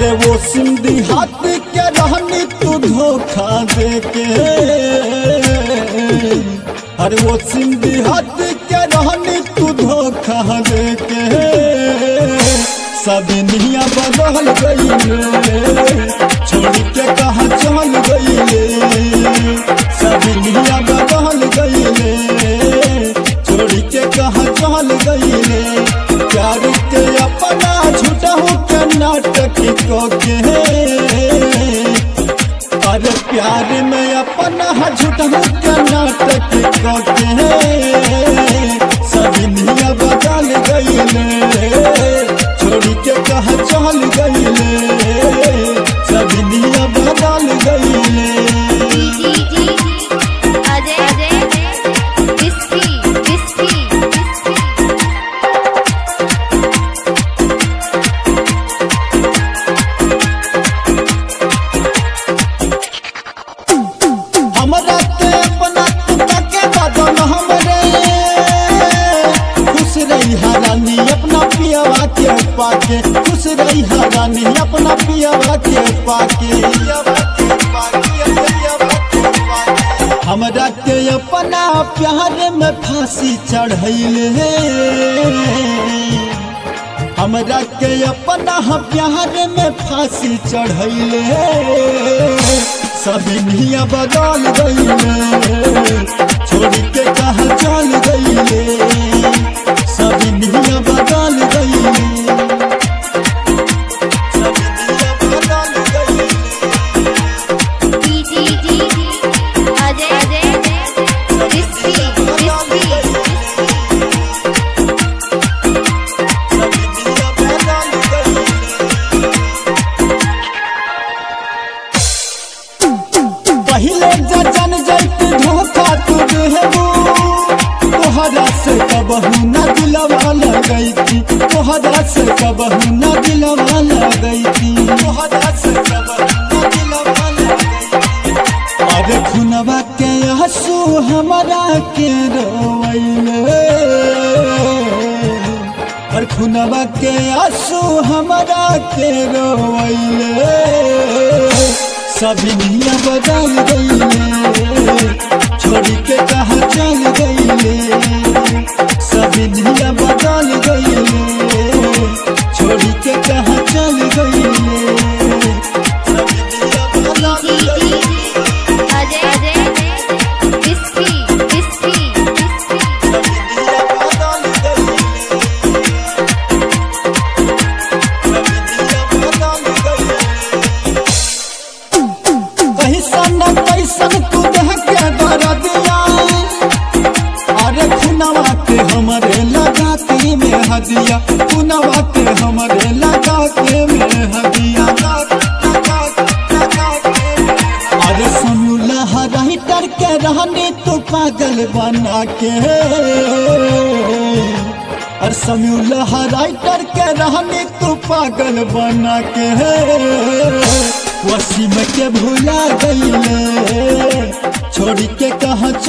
अरे वो सिंधी हाथ के रहनी तू धोखा दे के अरे वो सिंधी हाथ के रहनी तू धोखा दे के सब निया बदल गई छोड़ के कहा चल गई सब निया बदल गई छोड़ के कहा चल गई प्यार के अपना झूठा के नाटक को के अरे प्यार में अपना झूठा के नाटक को के सभी निया बदल गई छोड़ के कहा चल गई सभी निया बदल गई जी जी Ajay Ajay whisky whisky whisky हमरा के अपना तुका के बदन हमरे खुश रही हरानी अपना पियावा के पाके खुश रही हरानी अपना पियावा के पाके हमरा के अपना प्यार में फांसी चढ़ैले हमरा के अपना प्यार में फांसी चढ़ैले सभी निया बदल गईले छोड़ के कहा चल गईले सभी निया बदल गईले सभी निया बदल गईले जी जी जी अजय अजय विस्की विस्की सभी निया बदल गईले पहले जन जैत धोखा तू देहबू तोहरा से कबहू न दिलवा लगैती तोहरा से कबहू न दिलवा लगैती तोहरा से कबहू न दिलवा लगैती अरे खुनवा के आंसू हमरा के रोवैले और खुनवा के आंसू हमरा के रोवैले सभी निया बदल गईले छोड़ के कहा चल गईले सभी निया बदल गईले छोड़ के कहा चल गईले सभी निया बदल जी जी गईले Ajay Ajay whisky whisky whisky सभी निया बदल गईले सभी निया बदल गईले कैसन कैसन तू देह के दर दिया अरे खुनवा के हमरे लगा के में हदिया खुनवा के हमरे लगा के में हदिया अरे सुनुला राइटर के रहने तू पागल बना के और समूला राइटर के रहने तू पागल बना के वसीम के भुला गईले छोड़ के कहा